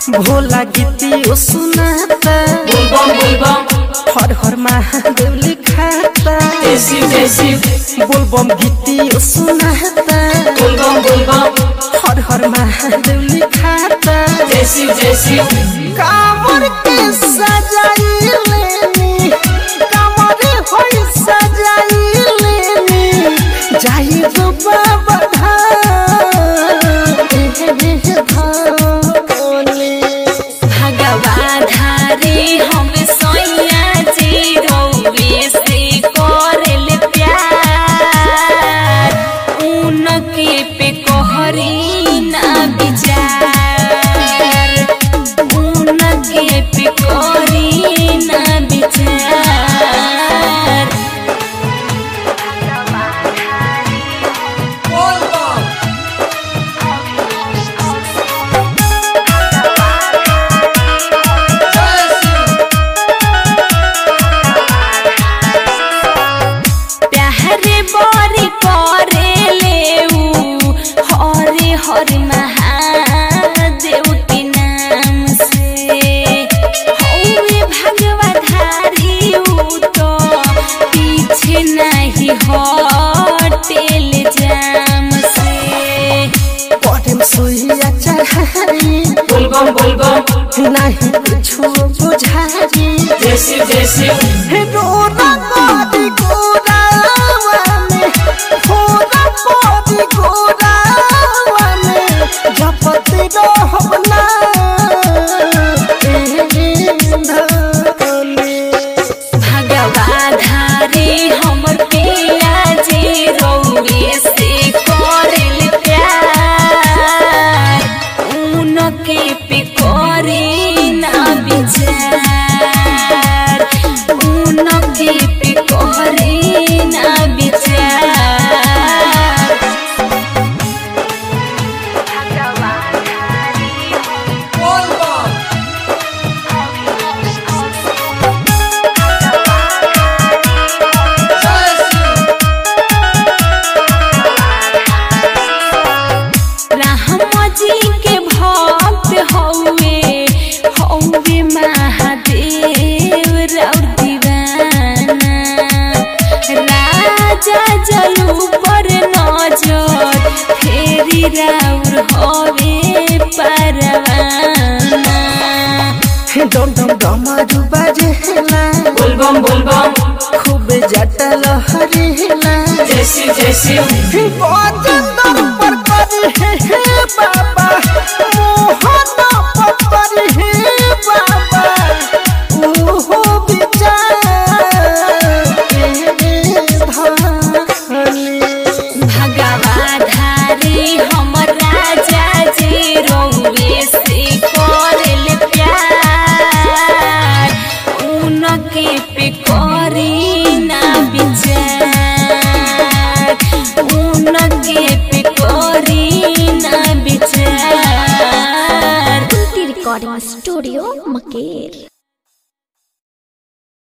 भोला गीतियो सुनाता बुलबम बुलबम हर हर महादेव लिखाता देसी देसी बोलबम गीतियो सुनाता बुलबम बुलबम हर हर महादेव लिखाता देसी देसी कामर के सजाई लेनी कामर होई सजाई लेनी जाई गो बाबा धाम एह धाम भगवा धारे हम सोया जी रौवे से करल प्यार उनके पे कोहरी ना विचार उनके पे कोहरी ना विचार प्यारे बरी करे लेऊ हरे हरे महादेव के नाम से हौवे भगवा धारी ऊ तो पीछे नहीं हटेल जाम से पढ़म सोइया चढ़ाई बुलबम बुलबम नहीं कुछो बुझाई देसी देसी रोना गोदी गोरावा में होना गोदी गोरावा में जपति रहब ना भगवा धारे हमर पिया जे रौवे से करल प्यार उनके पे करे ना विचार उनके पे करे ना विचार राम जी के भक्त हौवे हौवे महादेव राउर दीवाना राजा जलू पर नजर फेरी राउर हवे परवाना डम डम डमरू बजेला बुलबम बुलबम खूब जटल हरेला देसी देसी गोचंदन पर करी हे हे बाबा मोहन पर करी हे बाबा ओहो विचार धानी भगवा धारे हमर राजा जे रौवे से करल प्यार उनके पे करी ना विचार उनके पे करी ना विचार रिकॉर्डिंग स्टूडियो मकेर